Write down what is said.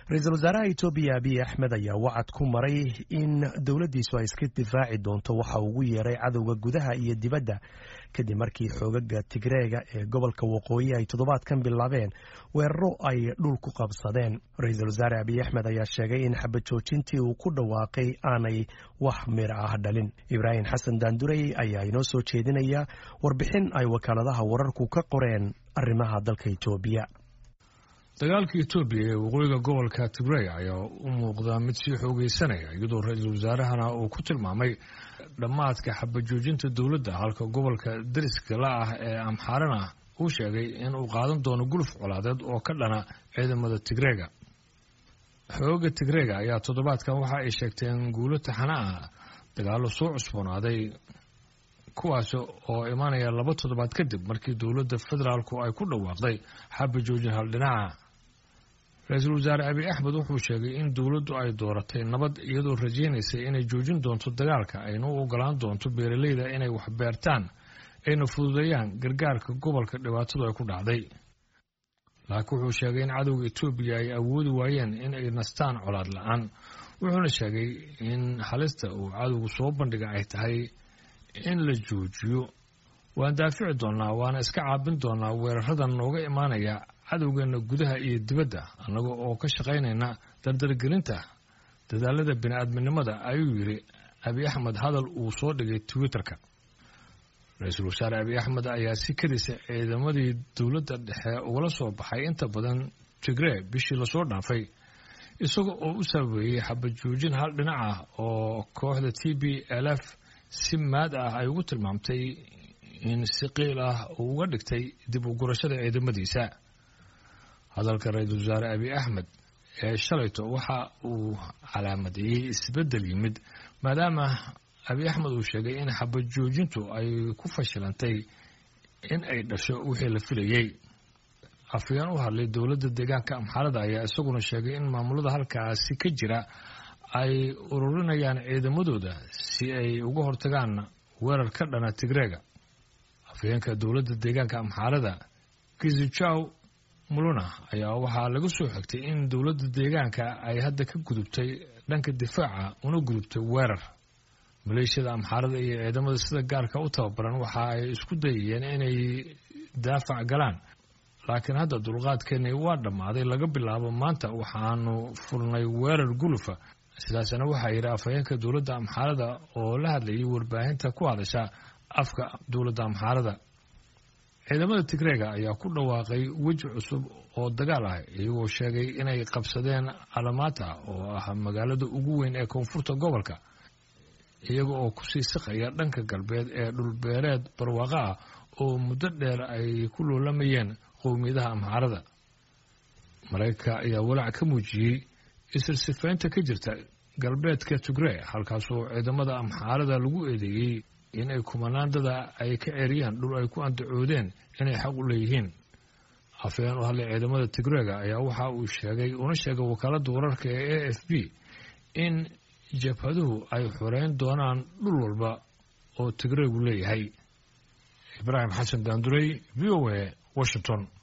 ra-iisul wasaaraha etoobiya abiy axmed ayaa wacad ku maray in dowladdiisu ay iska difaaci doonto waxa ugu yeeray cadowga gudaha iyo dibadda kadib markii xoogaga tigreega ee gobolka waqooyi ay toddobaadkan bilaabeen weeraro ay dhul ku qabsadeen ra-iisul wasaare abiy axmed ayaa sheegay in xabajoojintii uu ku dhawaaqay aanay wax mir ah dhalin ibraahim xasan daandurey ayaa inoo soo jeedinaya warbixin ay wakaaladaha wararku ka qoreen arrimaha dalka etoobiya dagaalka etoobiya ee waqooyiga gobolka tigrey ayaa u muuqdaa mid sii xoogeysanaya iyadoo ra-iisul wasaarahana uu ku tilmaamay dhammaadka xabajoojinta dowladda halka gobolka dariska la ah ee amxaarana uu sheegay in uu qaadan doono guluf colaadeed oo ka dhana ciidamada tigreega xooga tigreega ayaa toddobaadkan waxa ay sheegteen guulo taxana ah dagaallo soo cusboonaaday kuwaas oo imaanaya laba toddobaad kadib markii dowladda federaalku ay ku dhawaaqday xabajoojin haldhinaca ra-iisul wasaare abiy axmed wuxuu sheegay in dowladdu ay dooratay nabad iyadoo rajaynaysay inay joojin doonto dagaalka ayna u ogolaan doonto beeraleyda inay wax beertaan ayna fududeeyaan gargaarka gobolka dhibaatadu ay ku dhacday laakiin wuxuu sheegay in cadowga etoobiya ay awoodi waayeen in ay nastaan colaad la-aan wuxuuna sheegay in halista uu cadowgu soo bandhiga ay tahay in la joojiyo waan daafici doonnaa waana iska caabin doonnaa weeraradan nooga imaanaya cadowgeenna gudaha iyo dibadda annaga oo ka shaqaynayna dardargelinta dadaalada bini-aadminimada ayuu yidhi abiy axmed hadal uu soo dhigay twitter-ka ra-iisul wasaare abiy axmed ayaa si kadisa ciidamadii dowladda dhexe ugala soo baxay inta badan tigree bishii lasoo dhaafay isaga oo u sababeeyey xabajoojin hal dhinac ah oo kooxda t b l f si maad ah ay ugu tilmaamtay in si qiil ah uu uga dhigtay dib u gurashada ciidamadiisa hadalka ra-iisul wasaare abiy axmed ee shalayto waxa uu calaamadeeyey isbeddel yimid maadaama abiy axmed uu sheegay in xabajoojintu ay ku fashilantay in ay dhasho wixii la filayey afayeen u hadlay dowladda deegaanka amxaalada ayaa isaguna sheegay in maamulada halkaasi ka jira ay ururinayaan ciidamadooda si ay uga hortagaan weerar ka dhana tigreega afayeenka dowladda deegaanka amxaalada kizijaw muluna ayaa waxaa laga soo xigtay in dowladda deegaanka ay hadda ka gudubtay dhanka difaaca una gudubtay weerar maleeshiyada amxaarada iyo ciidamada sida gaarka u tababaran waxa ay isku dayayeen inay daafac galaan laakiin hadda dulqaadkeennii waa dhammaaday laga bilaabo maanta waxaanu fulnay weerar gulufa sidaasna waxaa yidhi afhayeenka dowladda amxaarada oo la hadlayay warbaahinta ku hadasha afka dowladda amxaarada ciidamada tigreega ayaa ku dhawaaqay weji cusub oo dagaal ah iyagoo sheegay inay qabsadeen alamata oo ah magaalada ugu weyn ee koonfurta gobolka iyaga oo kusii siqaya dhanka galbeed ee dhulbeereed barwaaqo ah oo muddo dheer ay ku loolamayeen qowmiyadaha amxaarada maraykanka ayaa walaac ka muujiyey isirsifaynta ka jirta galbeedka tigree halkaasoo ciidamada amxaarada lagu eedeeyey in ay kumanaandada ay ka ceeriyaan dhul ay ku andacoodeen inay xaq u leeyihiin afayeen u hadlay ciidamada tigreega ayaa waxa uu sheegay una sheegay wakaaladda wararka ee a f b in jabhaduhu ay xoreyn doonaan dhul walba oo tigreegu leeyahay ibraahim xasan daandurey v o a washington